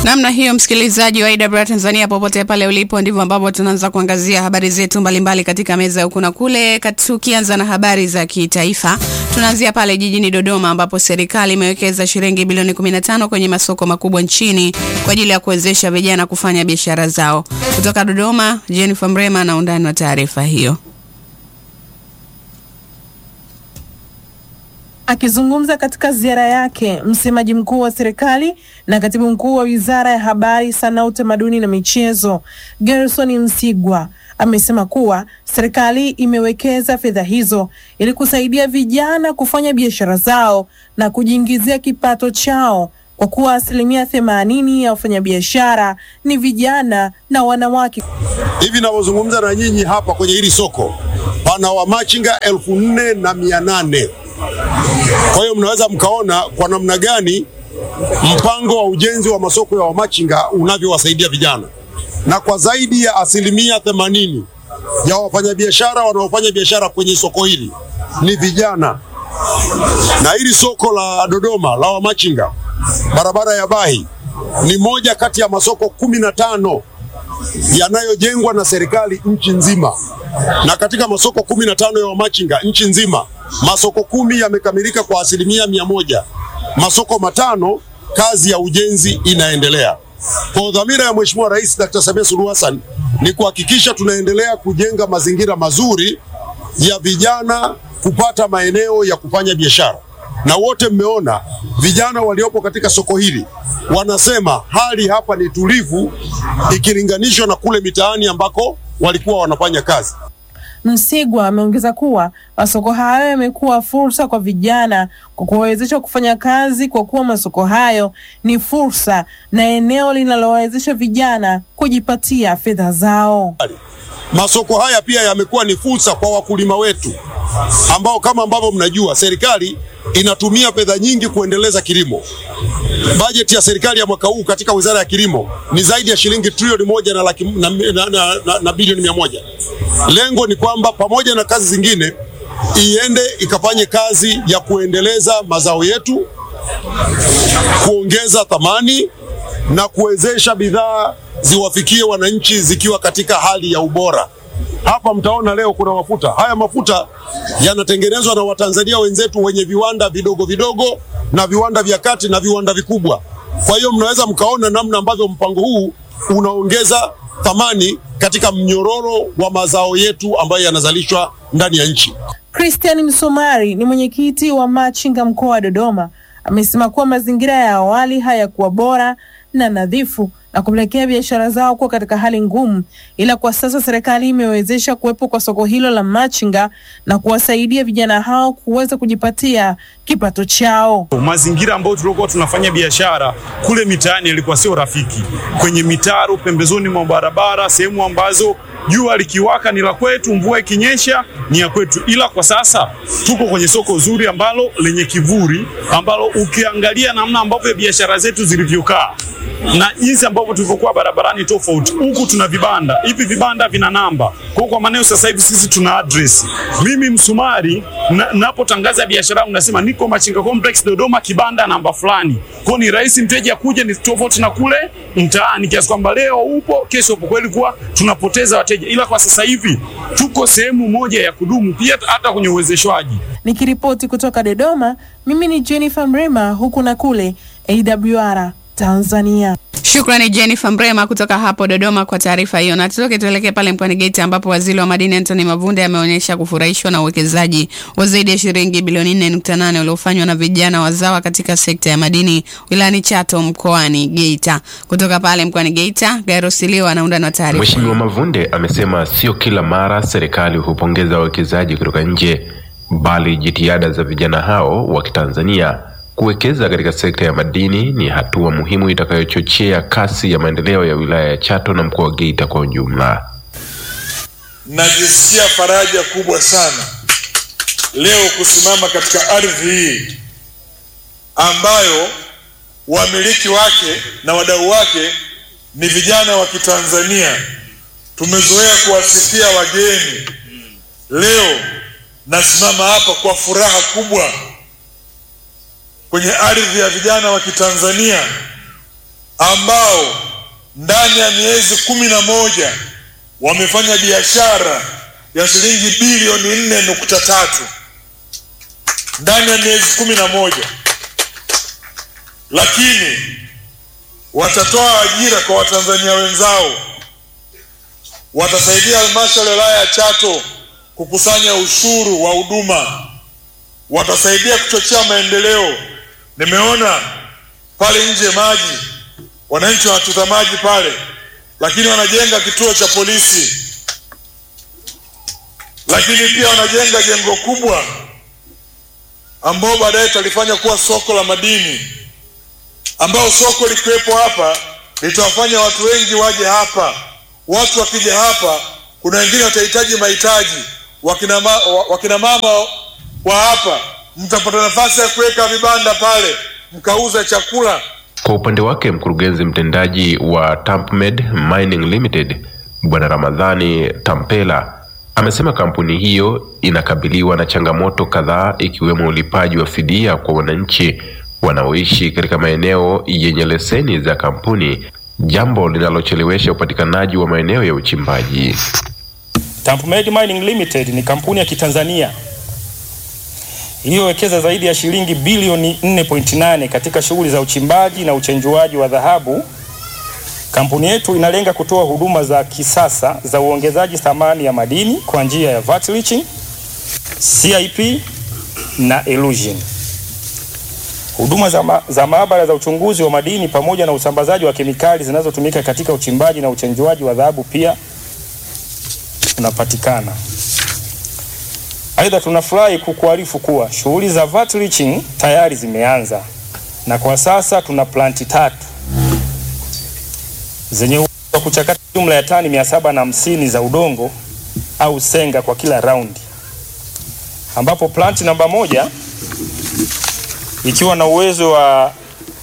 Namna hiyo, msikilizaji wa IW Tanzania, popote pale ulipo, ndivyo ambavyo tunaanza kuangazia habari zetu mbalimbali katika meza ya huku na kule, tukianza na habari za kitaifa. Tunaanzia pale jijini Dodoma ambapo serikali imewekeza shilingi bilioni 15 kwenye masoko makubwa nchini kwa ajili ya kuwezesha vijana kufanya biashara zao. Kutoka Dodoma, Jennifer Mrema na undani wa taarifa hiyo. Akizungumza katika ziara yake, msemaji mkuu wa serikali na katibu mkuu wa wizara ya habari, sanaa, utamaduni na michezo, Gerson Msigwa amesema kuwa serikali imewekeza fedha hizo ili kusaidia vijana kufanya biashara zao na kujiingizia kipato chao kwa kuwa asilimia themanini ya wafanyabiashara ni vijana na wanawake. Hivi ninavyozungumza na nyinyi hapa kwenye hili soko pana wamachinga elfu nne na mia nane. Kwa hiyo mnaweza mkaona kwa namna gani mpango wa ujenzi wa masoko ya wamachinga unavyowasaidia vijana, na kwa zaidi ya asilimia themanini ya wafanyabiashara wanaofanya biashara kwenye soko hili ni vijana. Na hili soko la Dodoma la wamachinga barabara ya Bahi ni moja kati ya masoko kumi na tano yanayojengwa na serikali nchi nzima, na katika masoko kumi na tano ya wamachinga nchi nzima masoko kumi yamekamilika kwa asilimia mia moja. Masoko matano kazi ya ujenzi inaendelea. Kwa dhamira ya Mheshimiwa Rais Dr. Samia Suluhu Hassan ni kuhakikisha tunaendelea kujenga mazingira mazuri ya vijana kupata maeneo ya kufanya biashara, na wote mmeona vijana waliopo katika soko hili wanasema hali hapa ni tulivu ikilinganishwa na kule mitaani ambako walikuwa wanafanya kazi. Msigwa ameongeza kuwa masoko hayo yamekuwa fursa kwa vijana kwa kuwawezesha kufanya kazi, kwa kuwa masoko hayo ni fursa na eneo linalowawezesha vijana kujipatia fedha zao. Masoko haya pia yamekuwa ni fursa kwa wakulima wetu ambao kama ambavyo mnajua serikali inatumia fedha nyingi kuendeleza kilimo. Bajeti ya serikali ya mwaka huu katika Wizara ya Kilimo ni zaidi ya shilingi trilioni moja na, laki, na, na, na, na, na bilioni mia moja. Lengo ni kwamba pamoja na kazi zingine iende ikafanye kazi ya kuendeleza mazao yetu, kuongeza thamani na kuwezesha bidhaa ziwafikie wananchi zikiwa katika hali ya ubora. Hapa mtaona leo kuna mafuta. Haya mafuta yanatengenezwa na Watanzania wenzetu wenye viwanda vidogo vidogo na viwanda vya kati na viwanda vikubwa. Kwa hiyo mnaweza mkaona namna ambavyo mpango huu unaongeza thamani katika mnyororo wa mazao yetu ambayo yanazalishwa ndani ya nchi. Christian Msomari ni mwenyekiti wa machinga mkoa wa Dodoma, amesema kuwa mazingira ya awali hayakuwa bora na nadhifu na kupelekea biashara zao kuwa katika hali ngumu, ila kwa sasa serikali imewezesha kuwepo kwa soko hilo la machinga na kuwasaidia vijana hao kuweza kujipatia kipato chao. Mazingira ambayo tulikuwa tunafanya biashara kule mitaani yalikuwa sio rafiki, kwenye mitaro, pembezoni mwa barabara, sehemu ambazo jua likiwaka ni la kwetu, mvua ikinyesha ni ya kwetu. Ila kwa sasa tuko kwenye soko zuri ambalo lenye kivuli, ambalo ukiangalia namna ambavyo biashara zetu zilivyokaa na jinsi ambavyo tulivyokuwa barabarani tofauti. Huku tuna vibanda, hivi vibanda vina namba. Kwa kwa maneno sasa hivi sisi tuna address. Mimi Msumari napotangaza biashara yangu nasema niko Machinga Complex Dodoma, kibanda namba fulani. Kwa ni rahisi mteja kuja, ni tofauti na kule mtaani, kiasi kwamba leo upo, kesho upo. Kweli kuwa tunapoteza wateja, ila kwa sasa hivi tuko sehemu moja ya kudumu, pia hata kwenye uwezeshwaji. Nikiripoti kutoka Dodoma, mimi ni Jennifer Mrema, huku na kule AWR Tanzania. Shukrani Jennifer Mrema kutoka hapo Dodoma kwa taarifa hiyo. Na tutoke tuelekee pale mkoani Geita ambapo waziri wa madini Anthony Mavunde ameonyesha kufurahishwa na uwekezaji wa zaidi ya shilingi bilioni 4.8 uliofanywa na vijana wazawa katika sekta ya madini wilayani Chato mkoani Geita. Kutoka pale mkoani Geita, Gairo Siliwa anaunda na taarifa. Mheshimiwa Mavunde amesema sio kila mara serikali hupongeza wawekezaji kutoka nje, bali jitihada za vijana hao wa Kitanzania kuwekeza katika sekta ya madini ni hatua muhimu itakayochochea kasi ya maendeleo ya wilaya ya Chato na mkoa wa Geita kwa ujumla. Najisikia faraja kubwa sana leo kusimama katika ardhi hii ambayo wamiliki wake na wadau wake ni vijana wa Kitanzania. Tumezoea kuwasifia wageni. Leo nasimama hapa kwa furaha kubwa kwenye ardhi ya vijana wa Kitanzania ambao ndani ya miezi kumi na moja wamefanya biashara ya shilingi bilioni nne nukta tatu ndani ya miezi kumi na moja lakini watatoa ajira kwa watanzania wenzao watasaidia halmashauri ya wilaya ya chato kukusanya ushuru wa huduma watasaidia kuchochea maendeleo nimeona pale nje maji wananchi wanachota maji pale lakini wanajenga kituo cha polisi lakini pia wanajenga jengo kubwa ambao baadaye talifanya kuwa soko la madini ambao soko likiwepo hapa litawafanya watu wengi waje hapa watu wakija hapa kuna wengine watahitaji mahitaji wakina, ma, wa- wakina mama wa hapa mtapata nafasi ya kuweka vibanda pale mkauza chakula Kwa upande wake mkurugenzi mtendaji wa Tampmed Mining Limited Bwana Ramadhani Tampela amesema kampuni hiyo inakabiliwa na changamoto kadhaa ikiwemo ulipaji wa fidia kwa wananchi wanaoishi katika maeneo yenye leseni za kampuni, jambo linalochelewesha upatikanaji wa maeneo ya uchimbaji. Tampmed Mining Limited ni kampuni ya Kitanzania iliyowekeza zaidi ya shilingi bilioni 4.8 katika shughuli za uchimbaji na uchenjuaji wa dhahabu. Kampuni yetu inalenga kutoa huduma za kisasa za uongezaji thamani ya madini kwa njia ya vat leaching, CIP na elution. Huduma za, ma za maabara za uchunguzi wa madini pamoja na usambazaji wa kemikali zinazotumika katika uchimbaji na uchenjuaji wa dhahabu pia unapatikana. Aidha, tunafurahi kukuarifu kuwa shughuli za vat leaching tayari zimeanza na kwa sasa tuna planti tatu zenye uwezo wa kuchakata jumla ya tani mia saba na hamsini za udongo au senga kwa kila raundi, ambapo planti namba moja ikiwa na uwezo wa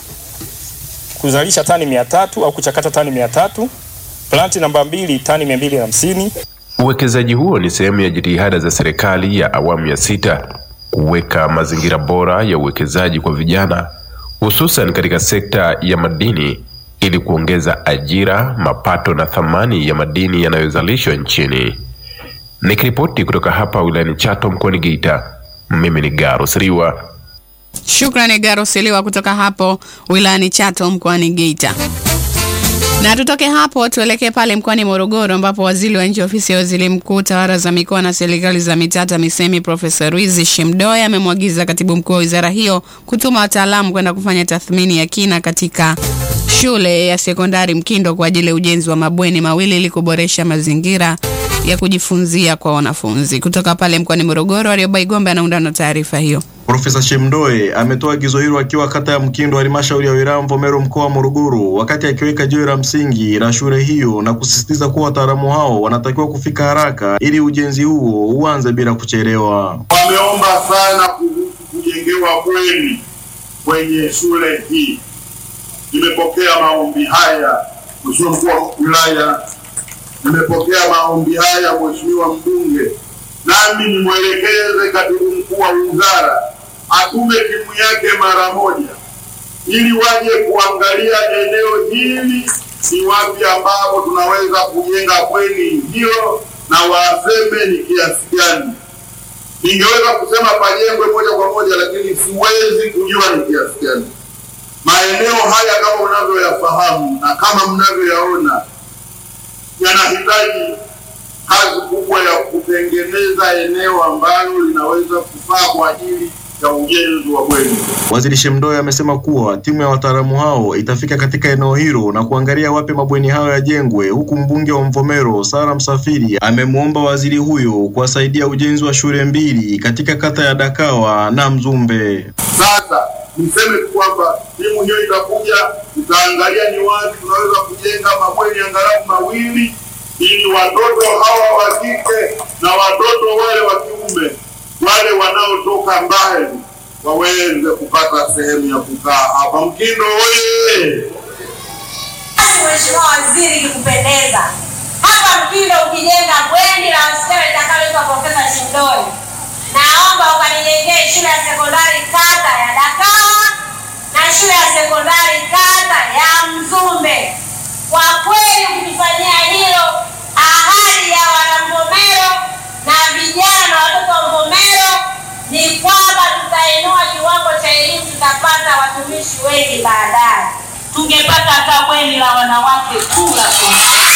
kuzalisha tani mia tatu au kuchakata tani mia tatu planti namba mbili tani mia mbili na hamsini Uwekezaji huo ni sehemu ya jitihada za serikali ya awamu ya sita kuweka mazingira bora ya uwekezaji kwa vijana hususan katika sekta ya madini ili kuongeza ajira, mapato na thamani ya madini yanayozalishwa nchini. Nikiripoti kutoka hapa wilayani Chato mkoani Geita, mimi ni Garus Riwa. Shukrani Garo Siliwa kutoka hapo wilayani Chato mkoani Geita. Na tutoke hapo tuelekee pale mkoani Morogoro ambapo waziri wa nchi ofisi ya waziri mkuu tawala za mikoa na serikali za mitaa TAMISEMI Profesa Ruizi Shemdoe amemwagiza katibu mkuu wa wizara hiyo kutuma wataalamu kwenda kufanya tathmini ya kina katika shule ya sekondari Mkindo kwa ajili ya ujenzi wa mabweni mawili ili kuboresha mazingira ya kujifunzia kwa wanafunzi. Kutoka pale mkoani Morogoro, Arioba Igombe anaunda na taarifa hiyo. Profesa Shemdoe ametoa agizo hilo akiwa kata ya Mkindo, halmashauri ya wilaya Mvomero, mkoa wa Morogoro, wakati akiweka jiwe la msingi la shule hiyo na kusisitiza kuwa wataalamu hao wanatakiwa kufika haraka ili ujenzi huo uanze bila kuchelewa. wameomba sana kuhusu kujengewa bweni kwenye shule hii. Nimepokea maombi haya, Mheshimiwa mkuu wa wilaya, nimepokea maombi haya Mheshimiwa mbunge, nami nimwelekeze katibu mkuu wa wizara atume timu yake mara moja ili waje kuangalia eneo hili ni wapi ambapo tunaweza kujenga bweni hilo na waseme ni kiasi gani ningeweza kusema pajengwe moja kwa moja, lakini siwezi kujua ni kiasi gani. Maeneo haya kama mnavyoyafahamu na kama mnavyoyaona, yanahitaji kazi kubwa ya kutengeneza eneo ambalo linaweza kufaa kwa ajili ya ujenzi wa bweni. Waziri Shemdoe amesema kuwa timu ya wataalamu hao itafika katika eneo hilo na kuangalia wapi mabweni hayo yajengwe, huku mbunge wa Mvomero Sara Msafiri amemwomba waziri huyo kuwasaidia ujenzi wa shule mbili katika kata ya Dakawa na Mzumbe. Sasa niseme tu kwamba timu hiyo itakuja, itaangalia ni wapi tunaweza kujenga mabweni angalau mawili, ili watoto hawa wa kike na watoto wale wa kiume wale wanaotoka mbali waweze kupata sehemu ya kukaa hapa Mkindo. Oye! Basi Mheshimiwa Waziri, ikikupendeza hapa Mkindo ukijenga bweni la wasichana litakaloitwa Profesa Shindoi, naomba ukanijengee shule ya sekondari kata ya Dakawa na shule ya sekondari kata ya Mzumbe. kuongezeki baadaye, tungepata hata bweni la wanawake tu la kuongezeka,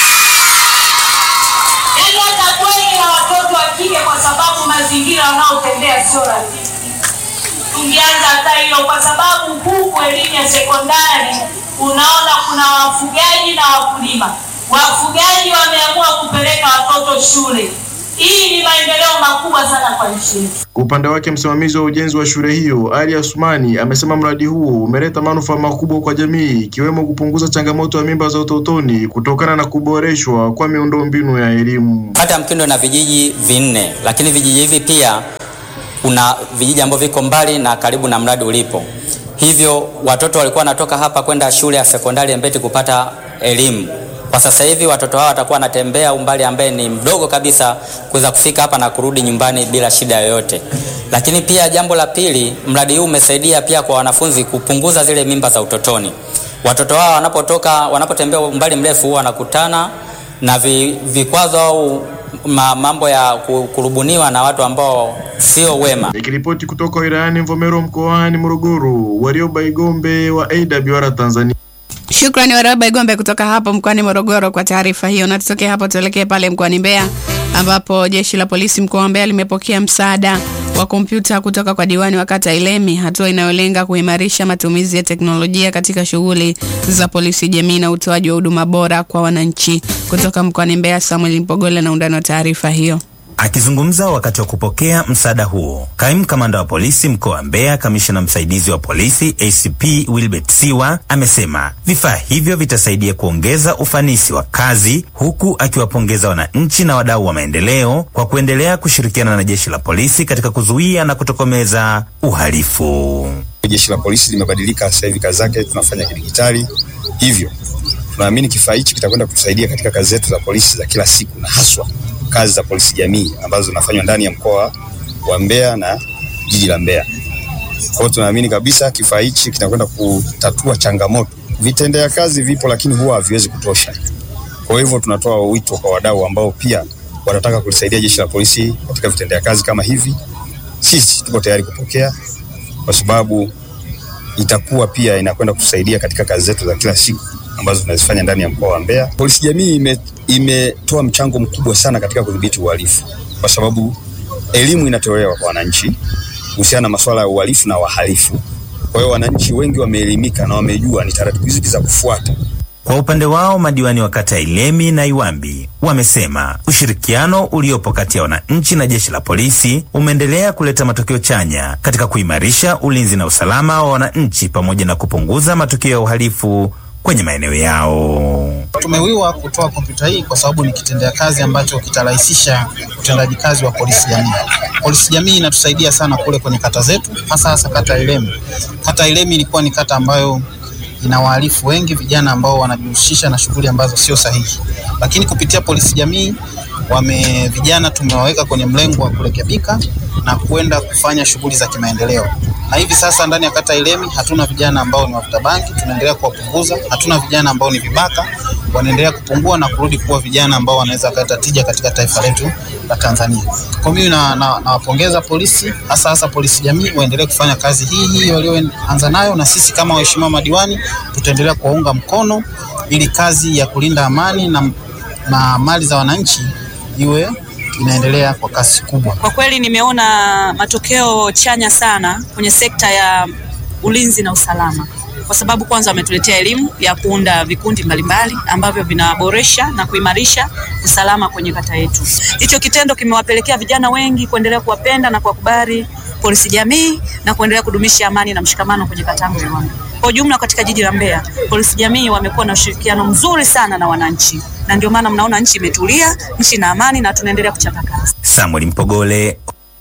yaani hata bweni la watoto wa kike, kwa sababu mazingira wanaotembea sio rafiki. Tungeanza hata hilo, kwa sababu huku elimu ya sekondari unaona kuna wafugaji na wakulima. Wafugaji wameamua kupeleka watoto shule. Hii ni maendeleo makubwa sana kwa nchi yetu. Kwa upande wake msimamizi wa ujenzi wa shule hiyo Ali Asumani amesema mradi huo umeleta manufaa makubwa kwa jamii ikiwemo kupunguza changamoto ya mimba za utotoni kutokana na kuboreshwa kwa miundombinu ya elimu. Kata ya Mpindo na vijiji vinne, lakini vijiji hivi pia kuna vijiji ambavyo viko mbali na karibu na mradi ulipo. Hivyo watoto walikuwa wanatoka hapa kwenda shule ya sekondari ya Mbeti kupata elimu. Kwa sasa hivi watoto hao watakuwa wanatembea umbali ambaye ni mdogo kabisa kuweza kufika hapa na kurudi nyumbani bila shida yoyote. Lakini pia jambo la pili, mradi huu umesaidia pia kwa wanafunzi kupunguza zile mimba za utotoni. Watoto hao wanapotoka wanapotembea umbali mrefu huwa wanakutana na vi, vikwazo au ma, mambo ya ku- kurubuniwa na watu ambao sio wema. Nikiripoti kutoka wilayani Mvomero mkoani Morogoro, Warioba Igombe wa AWR Tanzania. Shukrani Waraba Igombe kutoka hapo mkoani Morogoro kwa taarifa hiyo. Na tutoke hapo tuelekee pale mkoani Mbeya ambapo jeshi la polisi mkoa wa Mbeya limepokea msaada wa kompyuta kutoka kwa diwani wa kata Ilemi, hatua inayolenga kuimarisha matumizi ya teknolojia katika shughuli za polisi jamii na utoaji wa huduma bora kwa wananchi. Kutoka mkoani Mbeya, Samuel Mpogole na undani wa taarifa hiyo. Akizungumza wakati wa kupokea msaada huo, kaimu kamanda wa polisi mkoa wa Mbeya, kamishna msaidizi wa polisi ACP Wilbert Siwa amesema vifaa hivyo vitasaidia kuongeza ufanisi wa kazi, huku akiwapongeza wananchi na wadau wa maendeleo kwa kuendelea kushirikiana na jeshi la polisi katika kuzuia na kutokomeza uhalifu. Jeshi la polisi limebadilika sasa hivi, kazi zake tunafanya kidigitali, hivyo tunaamini kifaa hichi kitakwenda kutusaidia katika kazi zetu za polisi za kila siku, na haswa kazi za polisi jamii ambazo zinafanywa ndani ya mkoa wa Mbeya na jiji la Mbeya. Kwa hiyo tunaamini kabisa kifaa hichi kitakwenda kutatua changamoto. Vitendea kazi vipo, lakini huwa haviwezi kutosha. Kwa hivyo tunatoa wito kwa wadau ambao pia wanataka kulisaidia jeshi la polisi katika vitendea kazi kama hivi. Sisi tuko tayari kupokea kwa sababu itakuwa pia inakwenda kusaidia katika kazi zetu za kila siku ambazo tunazifanya ndani ya mkoa wa Mbeya. Polisi jamii ime, imetoa mchango mkubwa sana katika kudhibiti uhalifu, kwa sababu elimu inatolewa kwa wananchi kuhusiana na masuala ya uhalifu na wahalifu. Kwa hiyo wananchi wengi wameelimika na wamejua ni taratibu zipi za kufuata. Kwa upande wao madiwani wa kata ya Ilemi na Iwambi wamesema ushirikiano uliopo kati ya wananchi na jeshi la polisi umeendelea kuleta matokeo chanya katika kuimarisha ulinzi na usalama wa wananchi pamoja na kupunguza matukio ya uhalifu kwenye maeneo yao. Tumewiwa kutoa kompyuta hii kwa sababu ni kitendea kazi ambacho kitarahisisha utendaji kazi wa polisi jamii. Polisi jamii inatusaidia sana kule kwenye kata zetu, hasa hasa kata ya Ilemi. Kata ya Ilemi ilikuwa ni kata ambayo ina wahalifu wengi, vijana ambao wanajihusisha na shughuli ambazo sio sahihi, lakini kupitia polisi jamii wame vijana tumewaweka kwenye mlengo wa kurekebika na kwenda kufanya shughuli za kimaendeleo. Na hivi sasa ndani ya kata Ilemi hatuna vijana ambao ni wavuta bangi, tunaendelea kuwapunguza. Hatuna vijana ambao ni vibaka, wanaendelea kupungua na kurudi kuwa vijana ambao wanaweza kuleta tija katika taifa letu la Tanzania. Kwa mimi na, na, nawapongeza polisi, hasa hasa polisi jamii, waendelee kufanya kazi hii hii walioanza nayo, na sisi kama waheshimiwa madiwani tutaendelea kuwaunga mkono ili kazi ya kulinda amani na, na mali za wananchi iwe inaendelea kwa kasi kubwa. Kwa kweli nimeona matokeo chanya sana kwenye sekta ya ulinzi na usalama, kwa sababu kwanza wametuletea elimu ya kuunda vikundi mbalimbali ambavyo vinaboresha na kuimarisha usalama kwenye kata yetu. Hicho kitendo kimewapelekea vijana wengi kuendelea kuwapenda na kuwakubali polisi jamii na kuendelea kudumisha amani na mshikamano kwenye kata yangu ya Ruangwa. Kwa ujumla katika jiji la Mbeya, polisi jamii wamekuwa na ushirikiano mzuri sana na wananchi, na ndio maana mnaona nchi imetulia, nchi na amani, na tunaendelea kuchapa kazi. Samuel Mpogole,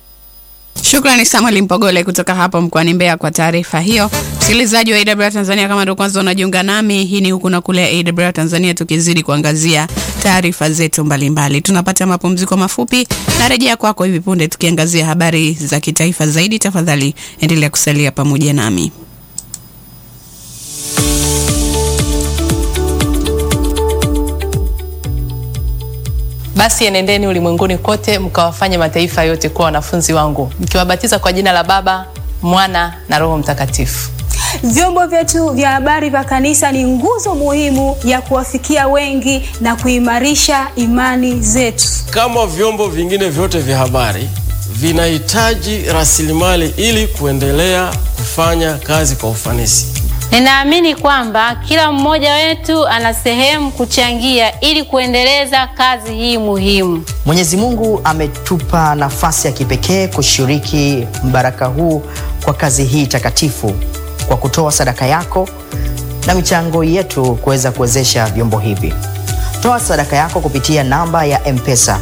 Shukrani Samuel Mpogole kutoka hapo mkoani Mbeya kwa taarifa hiyo. Msikilizaji wa AWR Tanzania, kama ndio kwanza unajiunga nami, hii ni huku na kule AWR Tanzania, tukizidi kuangazia taarifa zetu mbalimbali. Tunapata mapumziko mafupi na rejea kwako hivi punde, tukiangazia habari za kitaifa zaidi. Tafadhali endelea kusalia pamoja nami. Basi enendeni ulimwenguni kote mkawafanye mataifa yote kuwa wanafunzi wangu, mkiwabatiza kwa jina la Baba, Mwana na Roho Mtakatifu. Vyombo vyetu vya habari vya kanisa ni nguzo muhimu ya kuwafikia wengi na kuimarisha imani zetu. Kama vyombo vingine vyote vya habari vinahitaji rasilimali ili kuendelea kufanya kazi kwa ufanisi. Ninaamini kwamba kila mmoja wetu ana sehemu kuchangia ili kuendeleza kazi hii muhimu. Mwenyezi Mungu ametupa nafasi ya kipekee kushiriki mbaraka huu kwa kazi hii takatifu kwa kutoa sadaka yako na michango yetu kuweza kuwezesha vyombo hivi. Toa sadaka yako kupitia namba ya M-Pesa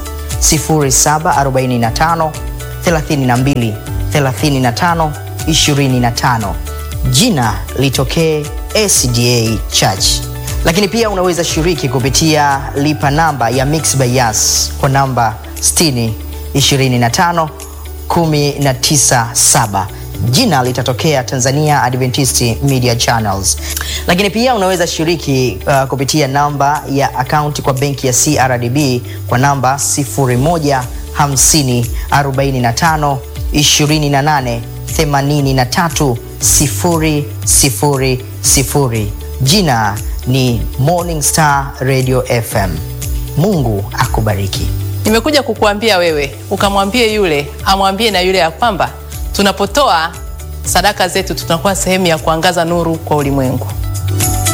0745 32 35 25 jina litokee SDA Church. Lakini pia unaweza shiriki kupitia lipa namba ya Mixx by Yas kwa namba 60 25 197 jina litatokea Tanzania Adventist Media Channels. Lakini pia unaweza shiriki uh, kupitia namba ya akaunti kwa benki ya CRDB kwa namba 01 50 45 28 83 sifuri sifuri sifuri. Jina ni Morning Star Radio FM. Mungu akubariki. Nimekuja kukuambia wewe ukamwambie yule amwambie na yule ya kwamba tunapotoa sadaka zetu tunakuwa sehemu ya kuangaza nuru kwa ulimwengu.